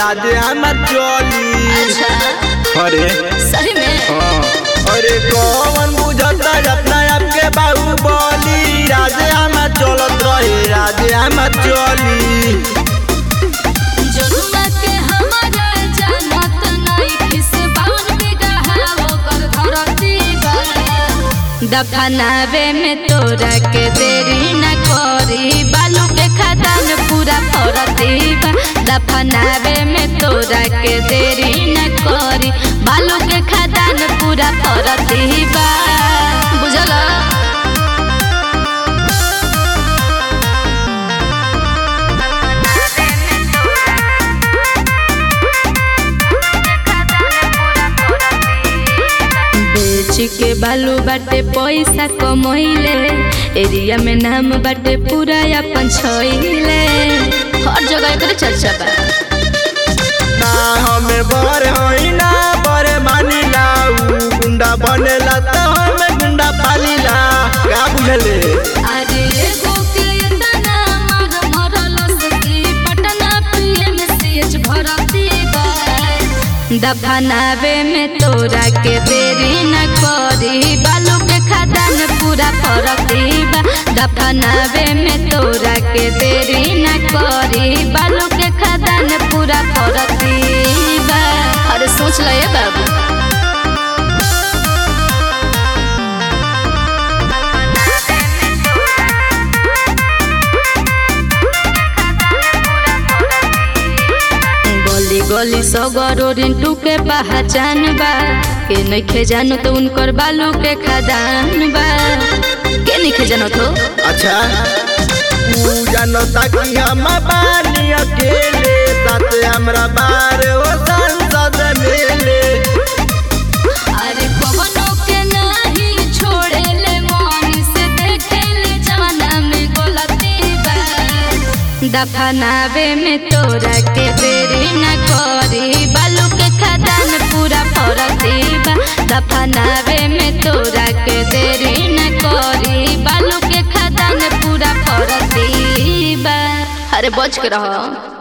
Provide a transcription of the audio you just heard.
राजे हमर चली अच्छा अरे सही में हाँ अरे कौन बुझता अपना आप के बाहुबली राजे हमर चलत रहे राजे हमर चली जनुआ के हमारा जानत नहीं किस बावन के गहावो कर धरती बा दफनावे में तोरा के देरी न करी बालू के खदान पूरा फरती बा दफनावे में तोरा के देरी न करी बालू के खदान पूरा फरती बा बुझल बेच के बालू बाटे पैसा कमैले एरिया में नाम बाटे पूरा अपन छैले हर जगह एकर चर्चा बा ना हमें बर होई ना बर मानिला ऊ गुंडा बनेला तो हमें गुंडा पालिला का बुझले अरे एगो के इतना मार मरल सकी पटना पीएमसीएच भरती बा दफनावे में तोरा के देरी न करी बालू के खदान पूरा फरती बा दफनावे में तोरा के देरी न करी बालू के खदान पूरा फरती बा अरे सोच ल ये बाबू गली गली सगरो रिंटू के पहचान बा के नइखे जानो तो उनकर बालू के खदान बा के नइखे जानो तो अच्छा तू जानता कि हम बानी अकेले साथ हमरा बार हो संसद मेले अरे कवनो के नहीं छोड़ेले मन से देखेले जमाना में गलती बा दफनावे में तोरा के देरी न करी बालू के खदान पूरा फरती बा दफनावे में तोरा के देरी न करी बालू के खदान पूरा फरती बा अरे बच के रहो